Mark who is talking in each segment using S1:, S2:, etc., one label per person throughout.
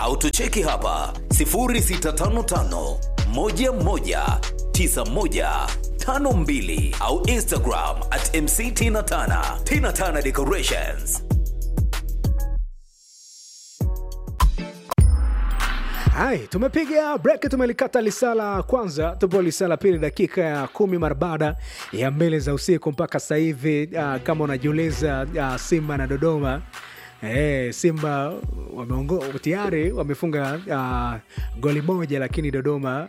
S1: au tucheki hapa 0655 11 9152 au Instagram at MC Tina Tana. Tina Tana Decorations.
S2: Hai, tumepiga break, tumelikata lisala kwanza, tupo lisala pili, dakika ya kumi mara baada ya mbele za usiku mpaka sasa hivi. Uh, kama unajiuliza uh, Simba na Dodoma Eh, Simba wameongo tayari wamefunga uh, goli moja lakini Dodoma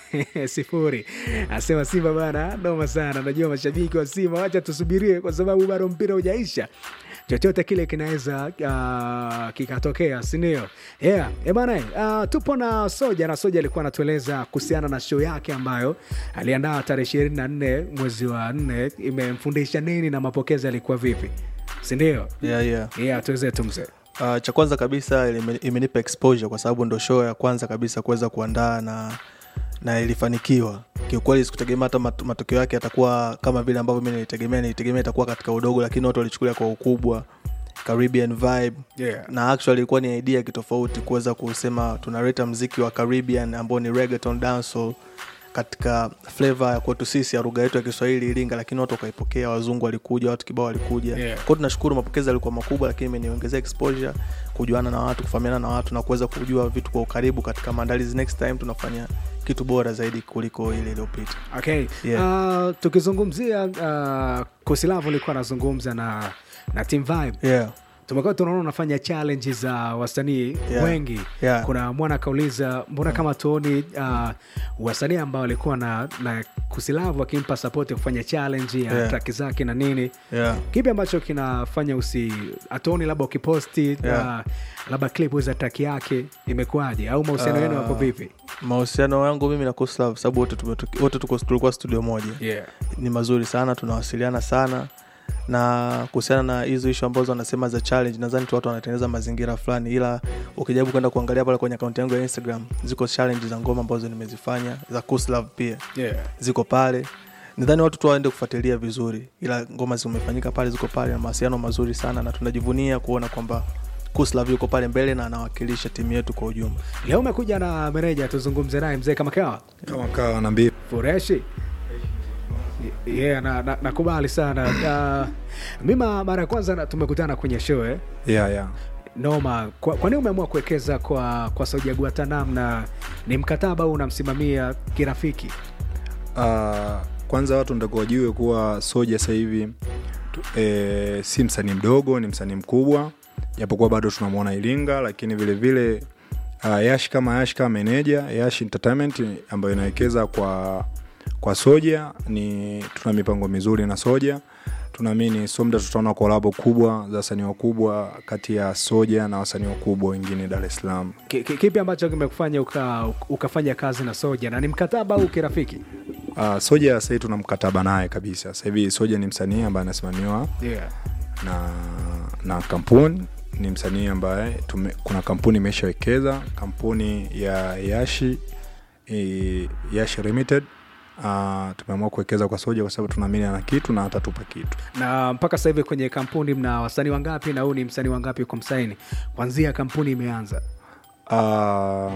S2: sifuri. Asema Simba bana, noma sana. Najua mashabiki wa Simba, wacha tusubirie kwa sababu bado mpira hujaisha chochote kile kinaweza uh, kikatokea, sindio? Yeah. E bana, uh, tupo na Soja na Soja alikuwa anatueleza kuhusiana na show yake ambayo aliandaa tarehe ishirini na nne mwezi wa nne. Imemfundisha nini na mapokezi alikuwa vipi, sindio?
S3: yeah, yeah.
S2: Yeah, tuweze tu mzee.
S3: Uh, cha kwanza kabisa ime- imenipa exposure kwa sababu ndo show ya kwanza kabisa kuweza kuandaa na na ilifanikiwa kiukweli sikutegemea hata mat- matokeo yake yatakuwa kama vile ambavyo mi nilitegemea nilitegemea itakuwa katika udogo lakini watu walichukulia kwa ukubwa caribbean vibe
S2: Yeah.
S3: na actually ilikuwa ni idea kitofauti kuweza kusema tunaleta mziki wa caribbean ambao ni reggaeton dancehall katika flavor ya kwetu sisi ya lugha yetu ya kiswahili iringa lakini watu wakaipokea wazungu walikuja watu kibao walikuja
S2: Yeah.
S3: kwao tunashukuru mapokezi yalikuwa makubwa lakini imeniongezea exposure kujuana na watu kufahamiana na watu na kuweza kujua vitu kwa ukaribu katika maandalizi next time tunafanya kitu bora zaidi kuliko ile iliyopita
S2: Okay.
S3: Yeah.
S2: Uh, tukizungumzia uh, Kusilavu ulikuwa anazungumza na na Team Vibe
S3: yeah.
S2: tumekuwa tunaona unafanya challenge za wasanii
S3: Yeah.
S2: wengi
S3: Yeah.
S2: kuna mwana akauliza mbona kama tuoni uh, wasanii ambao walikuwa na, na kusilavu akimpa sapoti kufanya challenge ya
S3: Yeah.
S2: traki zake na nini
S3: Yeah.
S2: kipi ambacho kinafanya usi atuoni labda ukiposti
S3: Yeah.
S2: uh, labda clip za traki yake imekuwaje au mahusiano yenu
S3: Ah.
S2: yako vipi
S3: mahusiano yangu mimi na Kuslav sababu wote tumetu- wote tuko- tulikuwa studio moja
S2: yeah.
S3: ni mazuri sana tunawasiliana sana na kuhusiana na hizo ishu ambazo wanasema za challenge nadhani tu watu wanatengeneza mazingira fulani ila ukijaribu kwenda kuangalia pale kwenye akaunti yangu ya instagram ziko challenge za ngoma ambazo nimezifanya za Kuslav pia
S2: Yeah.
S3: ziko pale nadhani watu tu waende kufuatilia vizuri ila ngoma zimefanyika pale ziko pale na mawasiliano mazuri sana na tunajivunia kuona kwamba Kuslav yuko pale mbele na anawakilisha timu yetu kwa ujumla
S2: leo umekuja na meneja tuzungumze naye mzee kama kawa
S4: kama kawa na mbii
S2: fureshi yeah, na, na, nakubali sana uh, mima mara ya kwanza na- tumekutana kwenye show eh?
S4: yeah, yeah.
S2: noma kwa, kwa nini umeamua kuwekeza kwa kwa Saudia Guantanam na ni mkataba au unamsimamia kirafiki
S4: Uh, kwanza watu ndako wajue kuwa soja sasa hivi tu- eh, si msanii mdogo ni msanii mkubwa japokuwa bado tunamwona iringa lakini vile vile uh, yash kama yash kama meneja yash entertainment ambayo inawekeza kwa kwa soja ni tuna mipango mizuri na soja tunaamini somda tutaona kolabo kubwa za wasanii wakubwa kati ya soja na wasanii wakubwa wengine dar es salaam
S2: Ki- ki- kipi ambacho kimekufanya uka, ukafanya kazi na Soja na ni mkataba au kirafiki
S4: Uh, soja sahii tuna mkataba naye kabisa sasa hivi soja ni msanii ambaye anasimamiwa
S2: yeah.
S4: na na kampuni ni msanii ambaye tume, kuna kampuni imeshawekeza kampuni ya yashi e, yashi limited uh, tumeamua kuwekeza kwa soja kwa sababu tunaamini ana kitu na atatupa kitu
S2: na mpaka sasa hivi kwenye kampuni mna wasanii wangapi na huu ni msanii wangapi kwa msaini kwanzia kampuni imeanza
S4: uh,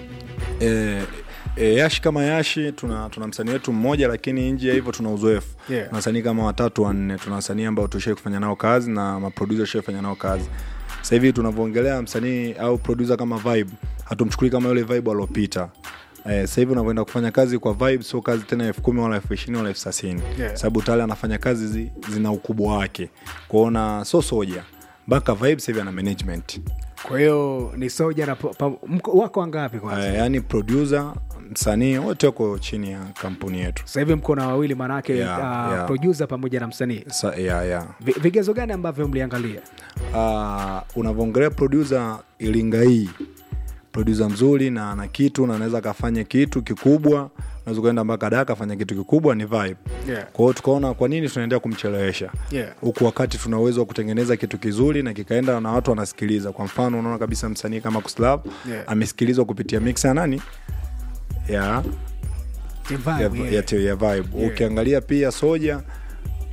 S4: e, e, yashi kama yashi tuna, tuna msanii wetu mmoja lakini nje ya hivyo tuna uzoefu
S2: Yeah.
S4: tuna wasanii kama watatu wanne tuna wasanii ambao tushai kufanya nao kazi na maprodusa tushai kufanya nao kazi sasa hivi tunavyoongelea msanii au produsa kama vibe hatumchukuli kama yule vibe aliopita Eh, sasa hivi unavyoenda kufanya kazi kwa vibe sio kazi tena elfu kumi wala elfu ishirini wala elfu thelathini
S2: Yeah.
S4: sababu tayari anafanya kazi zi, zina ukubwa wake kuona so soja mpaka vibe sasa hivi ana management
S2: kwa hiyo ni Soja na pa, pa, mko, wako wangapi kwanza
S4: uh, yani producer msanii wote wako chini ya kampuni yetu
S2: sasa hivi mko na wawili manake
S4: Yeah,
S2: uh,
S4: yeah.
S2: producer pamoja na msanii
S4: Sa, yeah, yeah.
S2: Vi- vigezo gani ambavyo mliangalia
S4: uh, unavyoongelea producer ilinga hii producer mzuri na ana kitu na anaweza akafanya kitu kikubwa unaweza ukaenda mpaka da akafanya kitu kikubwa ni vibe
S2: Yeah.
S4: kwa hiyo tukaona kwa nini tunaendelea kumchelewesha
S2: Yeah.
S4: huku wakati tuna uwezo wa kutengeneza kitu kizuri na kikaenda na watu wanasikiliza kwa mfano unaona kabisa msanii kama kuslav
S2: Yeah.
S4: amesikilizwa kupitia mix ya nani ya
S2: Team
S4: ya,
S2: Vibe,
S4: ya,
S2: yeah.
S4: ya, ya vibe
S2: Yeah.
S4: ukiangalia pia soja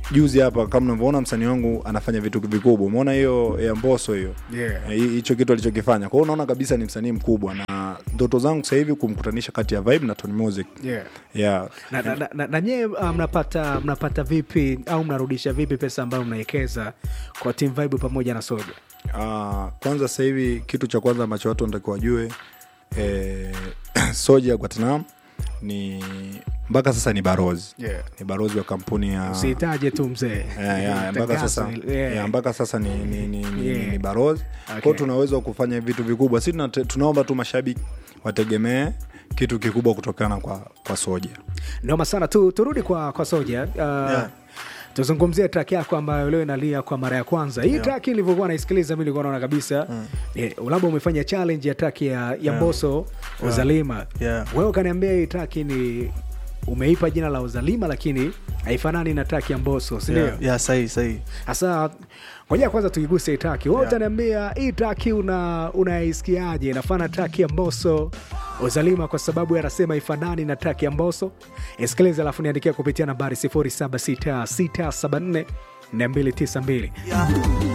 S4: juzi hapa kama unavyoona msanii wangu anafanya vitu vikubwa umeona hiyo ya mboso hiyo
S2: Yeah.
S4: Eh, hicho kitu alichokifanya kwa hiyo unaona kabisa ni msanii mkubwa na ndoto zangu sasa hivi kumkutanisha kati ya vibe na Tony Music
S2: Yeah.
S4: yeah.
S2: na, na, na, na, na nyie uh, mnapata mnapata vipi au mnarudisha vipi pesa ambayo mnawekeza kwa team vibe pamoja na soja
S4: Uh, kwanza sasa hivi kitu cha kwanza ambacho watu wanatakiwa wajue eh, soja ya Guatanam ni mpaka sasa ni barozi
S2: Yeah.
S4: ni barozi wa kampuni ya
S2: usihitaje tu mzee
S4: Yeah, yeah, mpaka
S2: Tangazo
S4: sasa
S2: ile, yeah.
S4: yeah, mpaka sasa ni, ni, ni, ni,
S2: Yeah.
S4: ni barozi
S2: Okay.
S4: kwao tuna uwezo wa kufanya vitu vikubwa si tunate- tunaomba tu mashabiki wategemee kitu kikubwa kutokana kwa, kwa soja
S2: noma sana tu, turudi kwa, kwa soja uh,
S3: Yeah.
S2: tuzungumzie track yako ambayo leo inalia kwa mara ya kwanza hii
S3: Yeah.
S2: track ilivyokuwa naisikiliza mi nilikuwa naona kabisa mm. labda umefanya challenge ya track ya, ya
S3: Yeah.
S2: mboso uzalima
S3: Yeah.
S2: wewe ukaniambia hii track ni umeipa jina la uzalima lakini haifanani na track ya mboso sindio
S3: yeah, yeah, sahi sahi
S2: hasa ngoja kwanza tuiguse hii traki wewe
S3: Yeah.
S2: utaniambia hii traki una unaisikiaje inafana traki ya mboso uzalima kwa sababu anasema ifanani na traki ya mboso isikilize alafu niandikia kupitia nambari 076674 292